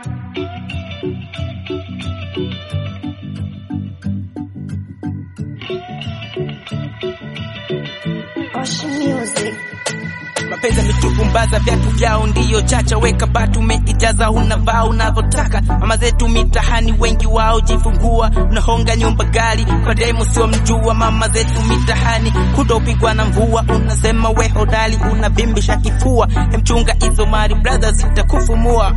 Ocean Music. mapenzi yametupumbaza, viatu vyao ndiyo chacha, weka batu umeijaza, unavaa unavyotaka. Mama zetu mitahani, wengi wao jifungua, unahonga nyumba gari kwa demu sio mjua. Mama zetu mitahani, kutopigwa na mvua, unasema we hodari, unavimbisha kifua. Emchunga hizo mali brother, zitakufumua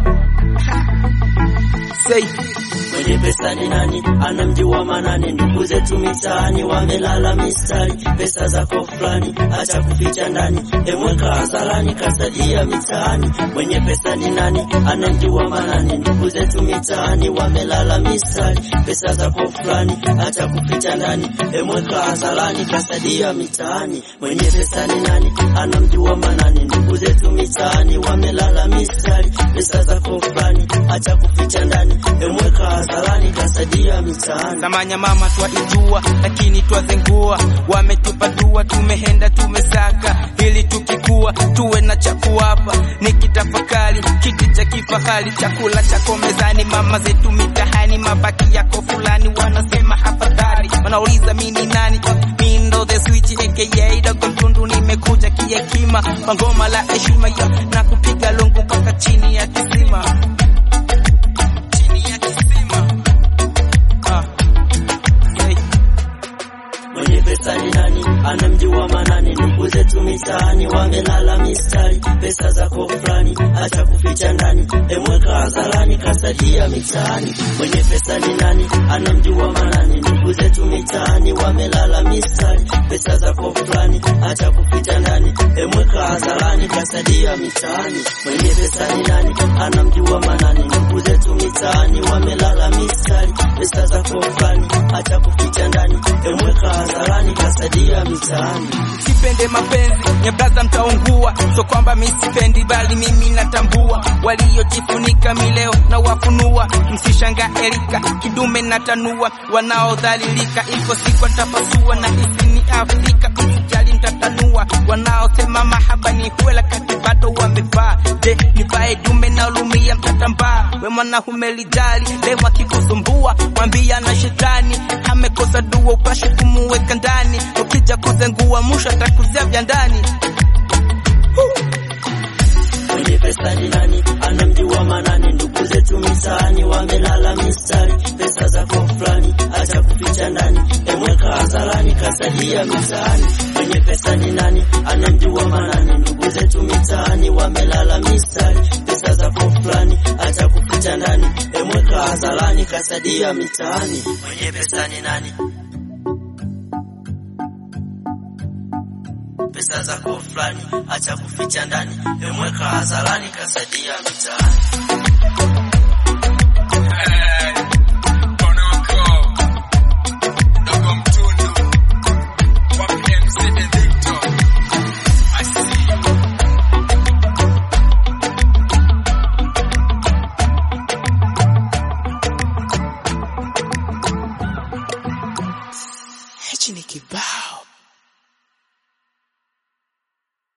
Say. Mwenye pesa ni nani? Anamjua manani? Ndugu zetu mitaani wamelala mistari, pesa zako fulani, acha kuficha ndani, emweka hadharani, kasadia mitaani. Mwenye pesa ni nani? Anamjua manani? Ndugu zetu mitaani wamelala mistari, pesa zako fulani, acha kuficha ndani, emweka hadharani, kasadia mitaani. Mwenye pesa ni nani? Anamjua manani? Ndugu zetu mitaani wamelala mistari, pesa zako fulani, acha kuficha ndani, emweka hadharani, kasadia mitaani. Samanya mama twaijua, lakini twazengua. Wametupa dua, tumehenda tumesaka, ili tukikua tuwe na cha kuwapa. Nikitafakari kiti cha kifahari, chakula chako mezani, mama zetu mitahani, mabaki yako fulani, wanasema hafadhali. Wanauliza mini nani? Mi ndo the switch aka dogo mtundu, nimekuja kihekima, kwa ngoma la heshima yo, na kupiga lungu mpaka chini ya kisima, chini ya kisima. Ah. Hey. Mwenye pesa ni nani? Anamjua manani? Ndugu zetu mitaani wamelala mistari, pesa zako fulani, acha kuficha ndani, emweka hadharani, kasadia mitaani. Mwenye pesa ni nani? Anamjua manani? Ndugu zetu mitaani wamelala mistari, pesa zako fulani, acha kuficha ndani, emweka hadharani, kasadia mitaani. Mwenye pesa ni nani? Anamjua manani? Ndugu zetu mitaani wamelala mistari, pesa zako fulani, acha kuficha ndani, emweka hadharani, kasadia mitaani. Sipende mapenzi ya braza mtaungua, so kwamba mi sipendi, bali mimi natambua waliojifunika mileo na wafunua. Msishanga erika kidume na tanua, wanaodhalilika iko siku tapasua, na hisi ni Afrika msijali ntatanua. Wanaosema mahaba ni huela kati bado wamevaa, je nivae dume na ulumia mtatambaa. We mwanaume lijali leo akikusumbua, mwambia na shetani amekosa dua, upashe kumuweka ndani, ukija kuzengua mwisho atakuzia vya ndani. Mwenye pesa ni nani? Anamjua manani? Ndugu zetu mitaani wamelala mistari, pesa zako fulani, acha kuficha ndani, emweka hadharani, kasadia mitaani. Mwenye pesa ni nani? Anamjua manani? Ndugu zetu mitaani wamelala mistari, pesa zako fulani, acha kuficha ndani, emweka hadharani, kasadia mitaani. Mwenye pesa ni nani? pesa zako fulani, acha kuficha ndani, emweka hadharani, kasadia mitaani.